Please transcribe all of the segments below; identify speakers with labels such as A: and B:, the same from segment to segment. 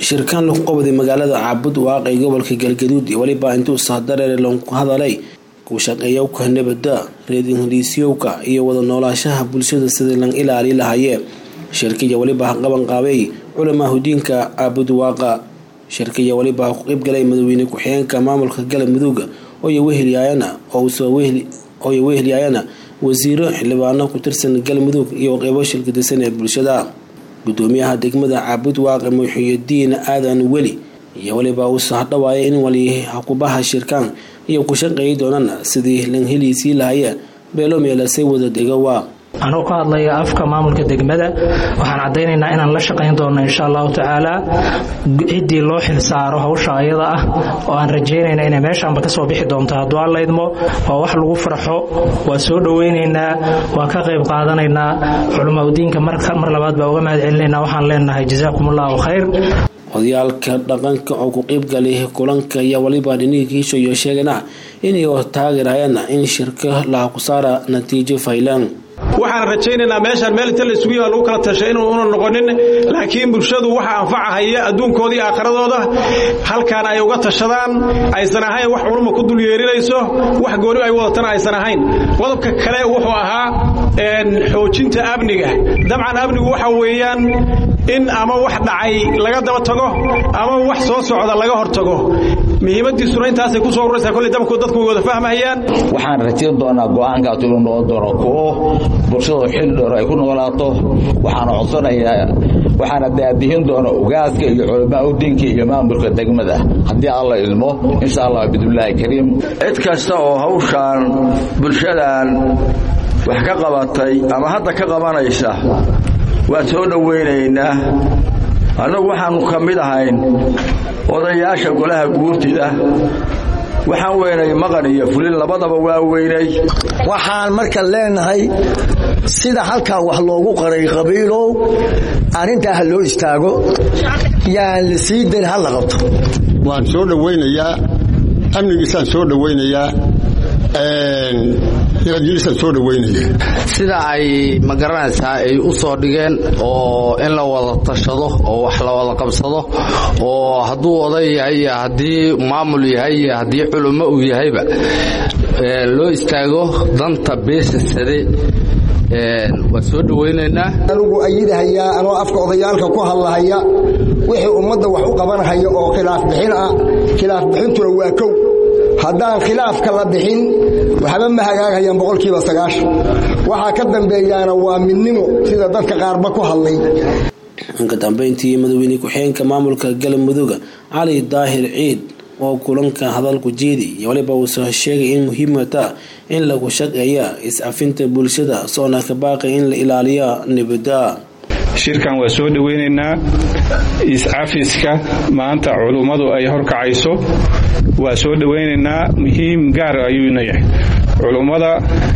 A: shirkaan lagu qabday magaalada caabud waaqi gobolka galgaduud iyo weliba intuu sahdareere lagu hadalay ku shaqeeyowka nabada reer ingiriisyowka iyo wada noolaashaha bulshada sidii lang ilaali lahayee shirkiya weliba qaban qaabay culamaa hudiinka caabud waaqa shirkiya weliba ku qeybgalay madaxweyne ku-xigeenka maamulka galmudug ooya wehelyaayana ooya wehelyaayana wasiiro xildhibaano ku tirsan galmudug iyo qeybo shirkadisan ee bulshada gudoomiyaha degmada caabud waaqe muxiyadiin aadan weli iyo weliba uu sahdhawaaya in wali hakubaha shirkaan iyo ku shaqeeyi doonaan sidii lan heliisii lahaya beelo meelasay wada degowa
B: anuu ka hadlaya afka maamulka degmada waxaan caddaynaynaa inaan la shaqayn doonno insha allahu tacaala ciddii loo xilsaaro hawsha ayada ah oo aan rajaynayna inay meeshaanba ka soo bixi doonto hadduu alla idmo waa wax lagu farxo waa soo dhowaynaynaa waa ka qayb qaadanaynaa culamaudiinka mar labaad baa uga mahad celinaynaa waxaan leenahay jazaakum allahu khayr
A: odayaalka dhaqanka oo ku qeybgalay kulanka iyo waliba dhiniinkiisha iyo sheegana inay taageerayaan in shirka laha ku saara natiijo faylan
C: waxaan rajaynaynaa meeshaan meel inta laysugu yima lagu kala tashay inuu una noqonin laakiin bulshadu waxa anfacahaya adduunkooda iyo aakhiradooda halkaan ay uga tashadaan aysan ahayn wax culuma ku dul yeerinayso wax gooni ay wadatana aysan ahayn qodobka kale wuxuu ahaa xoojinta amniga dabcan amnigu waxa weeyaan in ama wax dhacay laga daba tago ama wax soo socda laga hortago muhiimadiisuna intaasay kusoo ururaysaa kolley dabku dadku way wada fahmayaan
D: waxaan rajayn doonaa go'aankaas inuu noqon doono kuwo bulshadu xil dhoor ay ku noolaato waxaana codsanayaa waxaana daadihin doona ugaaska iyo culamaa udiinka iyo maamulka degmada haddii alla ilmo insha allah bidnillaahi kariim
E: cid kasta oo hawshaan bulshadan wax ka qabatay ama hadda ka qabanaysa waan soo dhowaynaynaa annagu waxaannu ka mid ahayn odayaasha golaha guurtida waxaan weynay maqan iyo fulin labadaba waa weynay
F: waxaan marka leenahay sida halkan wax loogu qaray qabiilow arrintaa ha loo istaago yaan la sii dayn ha la qabto
G: waan soo dhowaynayaa amnigiisaan soo dhowaynayaa
H: sida ay ma garanaysaa ay u soo dhigeen oo in la wada tashado oo wax la wada qabsado oo hadduu oday yahay iyo haddii maamul yahay iyo haddii culummo uu yahayba loo istaago danta beesasade waa soo dhowaynaynaa
F: anugu ayidahayaa anoo afka odayaalka ku hadlahaya wixii ummadda wax u qabanhaya oo khilaaf bixin ah khilaaf bixintuna waa kow haddaan khilaafka la bixin waxba ma hagaagayaan boqolkiiba sagaashan waxaa ka dambeeyaana waa midnimo sida dadka qaarba ku hadlay
A: ka dambeyntii madaxweyne ku-xigeenka maamulka galmudug cali daahir ciid oo kulanka hadalku jeedi iyo waliba uusoo sheegay in muhiimata in lagu shaqeeya is-cafinta bulshada soona ka baaqay in la ilaaliya nabada
I: shirkan waa soo dhoweynaynaa is-cafiska maanta culummadu ay horkacayso waa soo dhowaynaynaa muhiim gaar ayuuna yahay culummada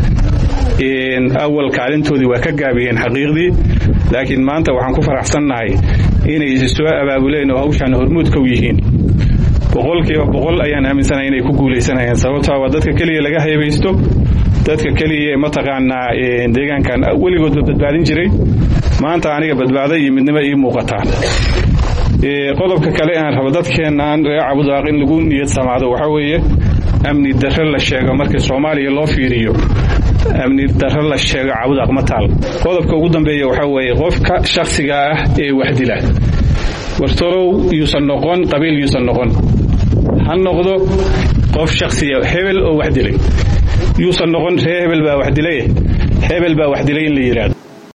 I: awal kaalintoodii waa ka gaabiyeen xaqiiqdii laakiin maanta waxaan ku faraxsannahay inay isi soo abaabuleen oo hawshaan hormuudka u yihiin boqolkiiba boqol ayaan aaminsanahay inay ku guulaysanayaan sababtaa waa dadka keliya laga haybaysto dadka keliya mataqaanaa deegaankan weligoodba badbaadin jiray maanta aniga badbaada iyo midnimo ii muuqataa qodobka kale aan rabo dadkeenaan reer cabudaaq in lagu niyad samaado waxaa weeye amni darre la sheego markii soomaaliya loo fiiriyo amni darre la sheego cabudaaq ma taal qodobka ugu dambeeya waxaa weeye qofka shakhsiga ah ee waxdila wartorow yuusan noqon qabiil yuusan noqon ha noqdo qof shakhsiya hebel oo wax dilay yuusan noqon ree hebel baa wax dilay hebel baa wax dilay in la yidhaahdo